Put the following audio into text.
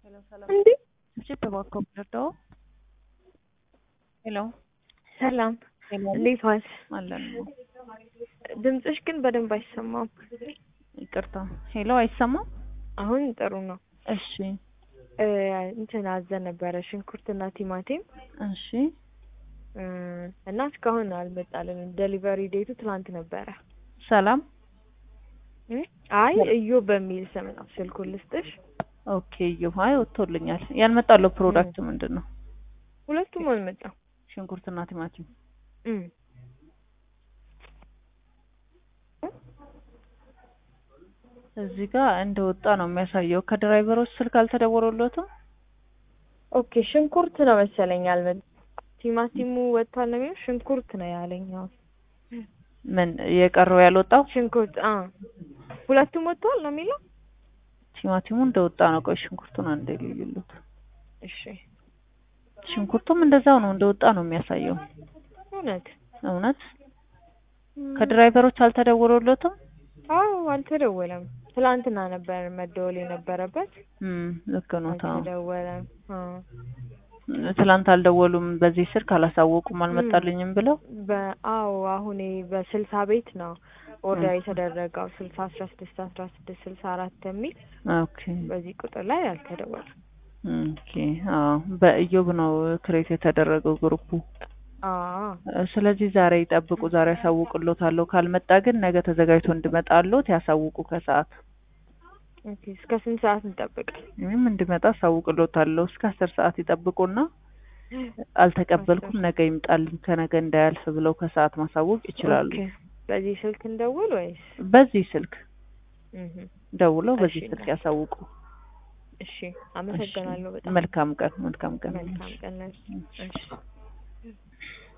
እንዴ ስብስብ እባክዎ ብትረዳው። ሄሎ ሰላም ሄሎ እንዴት ዋልሽ? አለን ነው። ድምፅሽ ግን በደንብ አይሰማም። ይቅርታ። ሄሎ አይሰማም? አሁን ጥሩ ነው። እሺ እ እንትን አዘን ነበረ ሽንኩርትና ቲማቲም እሺ እ እና እስካሁን አልመጣልንም። ዴሊቨሪ ዴቱ ትላንት ነበረ። ሰላም እ አይ እዩ በሚል ስም ነው ስልኩን ልስጥሽ። ኦኬ እዩ አይ ወጥቶልኛል። ያልመጣለው ፕሮዳክት ምንድን ነው? ሁለቱም አልመጣም። ሽንኩርትና ቲማቲም እ እዚህ ጋር እንደወጣ ነው የሚያሳየው። ከድራይቨሮች ስልክ አልተደወለሎትም? ኦኬ ሽንኩርት ነው መሰለኝ አልመጣም። ቲማቲሙ ወጥቷል ነው የሚለው ሽንኩርት ነው ያለኝ። አሁን ምን የቀረው ያልወጣው? ሽንኩርት አ ሁለቱም ወጥቷል ነው የሚለው። ቲማቲሙ እንደወጣ ነው። ቆይ ሽንኩርቱን አንዴ ልዩሉት። እሺ ሽንኩርቱም እንደዛው ነው እንደወጣ ነው የሚያሳየው። እውነት እውነት ከድራይቨሮች አልተደወለሎትም? አዎ አልተደወለም። ትላንትና ነበር መደወል የነበረበት። እም ልክ ነው። ታው አልተደወለም። አ ትላንት አልደወሉም። በዚህ ስልክ አላሳወቁም አልመጣልኝም ብለው በአዎ አሁን በስልሳ ቤት ነው ኦርደር የተደረገው ስልሳ አስራ ስድስት አስራ ስድስት ስልሳ አራት የሚል ኦኬ በዚህ ቁጥር ላይ አልተደወለም። ኦኬ አዎ በኢዮብ ነው ክሬት የተደረገው ግሩፑ። አዎ ስለዚህ ዛሬ ይጠብቁ፣ ዛሬ ያሳውቅሎታለሁ። ካልመጣ ግን ነገ ተዘጋጅቶ እንዲመጣሎት ያሳውቁ ከሰዓት ኦኬ እስከ ስንት ሰዓት እንጠብቅ? ምንም እንዲመጣ አሳውቅሎታለሁ። እስከ አስር ሰዓት ይጠብቁና አልተቀበልኩም ነገ ይምጣልኝ ከነገ እንዳያልፍ ብለው ከሰዓት ማሳወቅ ይችላሉ። ኦኬ በዚህ ስልክ እንደውል ወይስ? በዚህ ስልክ እህ ደውለው በዚህ እሺ፣ ስልክ ያሳውቁ። እሺ አመሰግናለሁ በጣም መልካም ቀን መልካም ቀን መልካም ቀን። እሺ